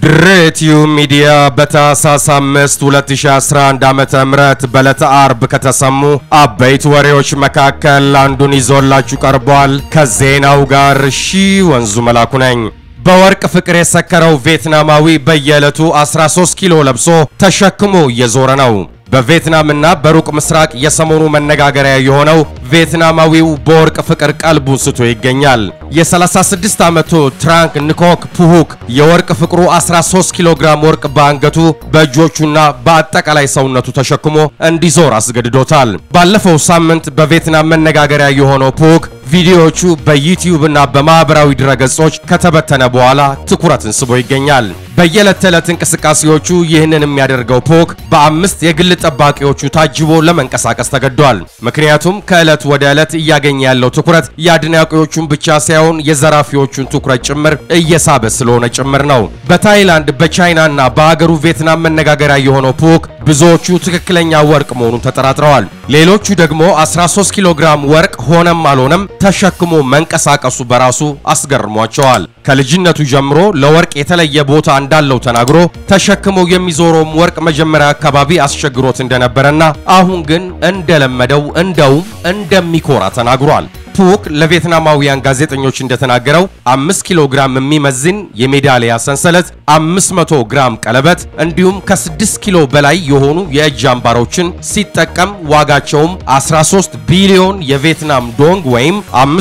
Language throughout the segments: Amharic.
ድሬቲዩ ሚዲያ በታህሳስ 5 2011 ዓመተ ምህረት በዕለተ አርብ ከተሰሙ አበይት ወሬዎች መካከል አንዱን ይዞላችሁ ቀርቧል። ከዜናው ጋር ሺ ወንዙ መላኩ ነኝ። በወርቅ ፍቅር የሰከረው ቪየትናማዊ በየዕለቱ 13 ኪሎ ለብሶ ተሸክሞ እየዞረ ነው። በቪየትናምና በሩቅ ምስራቅ የሰሞኑ መነጋገሪያ የሆነው ቪየትናማዊው በወርቅ ፍቅር ቀልቡን ስቶ ይገኛል። የ36 ዓመቱ ትራንክ ንኮክ ፑሁክ የወርቅ ፍቅሩ 13 ኪሎ ግራም ወርቅ በአንገቱ በእጆቹና በአጠቃላይ ሰውነቱ ተሸክሞ እንዲዞር አስገድዶታል። ባለፈው ሳምንት በቪየትናም መነጋገሪያ የሆነው ፑሁክ ቪዲዮዎቹ በዩቲዩብ እና በማህበራዊ ድረገጾች ከተበተነ በኋላ ትኩረትን ስቦ ይገኛል። በየዕለት ተዕለት እንቅስቃሴዎቹ ይህንን የሚያደርገው ፖክ በአምስት የግል ጠባቂዎቹ ታጅቦ ለመንቀሳቀስ ተገዷል። ምክንያቱም ከዕለት ወደ ዕለት እያገኘ ያለው ትኩረት የአድናቂዎቹን ብቻ ሳይሆን የዘራፊዎቹን ትኩረት ጭምር እየሳበ ስለሆነ ጭምር ነው። በታይላንድ በቻይናና በአገሩ ቪየትናም መነጋገሪያ የሆነው ፖክ ብዙዎቹ ትክክለኛ ወርቅ መሆኑን ተጠራጥረዋል። ሌሎቹ ደግሞ 13 ኪሎ ግራም ወርቅ ሆነም አልሆነም ተሸክሞ መንቀሳቀሱ በራሱ አስገርሟቸዋል። ከልጅነቱ ጀምሮ ለወርቅ የተለየ ቦታ እንዳለው ተናግሮ ተሸክሞ የሚዞረውም ወርቅ መጀመሪያ አካባቢ አስቸግሮት እንደነበረና አሁን ግን እንደለመደው እንደውም እንደሚኮራ ተናግሯል። ፑክ ለቪየትናማውያን ጋዜጠኞች እንደተናገረው 5 ኪሎ ግራም የሚመዝን የሜዳሊያ ሰንሰለት፣ 500 ግራም ቀለበት እንዲሁም ከ6 ኪሎ በላይ የሆኑ የእጅ አምባሮችን ሲጠቀም ዋጋቸውም 13 ቢሊዮን የቪየትናም ዶንግ ወይም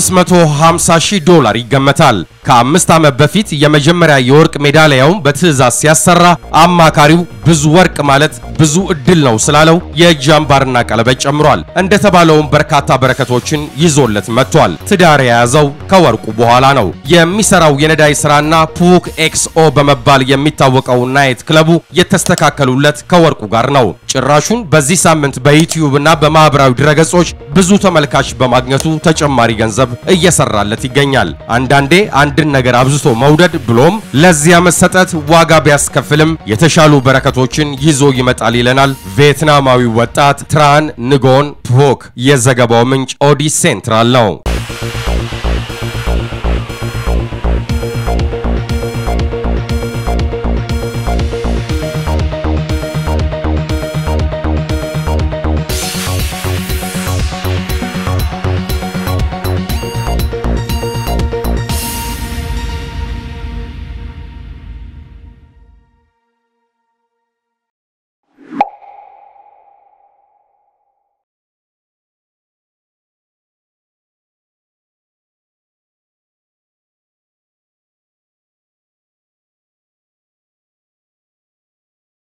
550 ሺህ ዶላር ይገመታል። ከአምስት ዓመት በፊት የመጀመሪያ የወርቅ ሜዳሊያውን በትዕዛዝ ሲያሰራ አማካሪው ብዙ ወርቅ ማለት ብዙ እድል ነው ስላለው የእጅ አምባርና ቀለበት ጨምሯል። እንደተባለውም በርካታ በረከቶችን ይዞለት መጥቷል። ትዳር የያዘው ከወርቁ በኋላ ነው። የሚሰራው የነዳጅ ስራና ፑክ ኤክስኦ በመባል የሚታወቀው ናይት ክለቡ የተስተካከሉለት ከወርቁ ጋር ነው። ጭራሹን በዚህ ሳምንት በዩቲዩብ እና በማህበራዊ ድረገጾች ብዙ ተመልካች በማግኘቱ ተጨማሪ ገንዘብ እየሰራለት ይገኛል። አንዳንዴ አንድን ነገር አብዝቶ መውደድ ብሎም ለዚያ መሰጠት ዋጋ ቢያስከፍልም የተሻሉ በረከቶችን ይዞ ይመጣል ይለናል ቪየትናማዊ ወጣት ትራን ንጎን ፑክ። የዘገባው ምንጭ ኦዲ ሴንትራል ነው።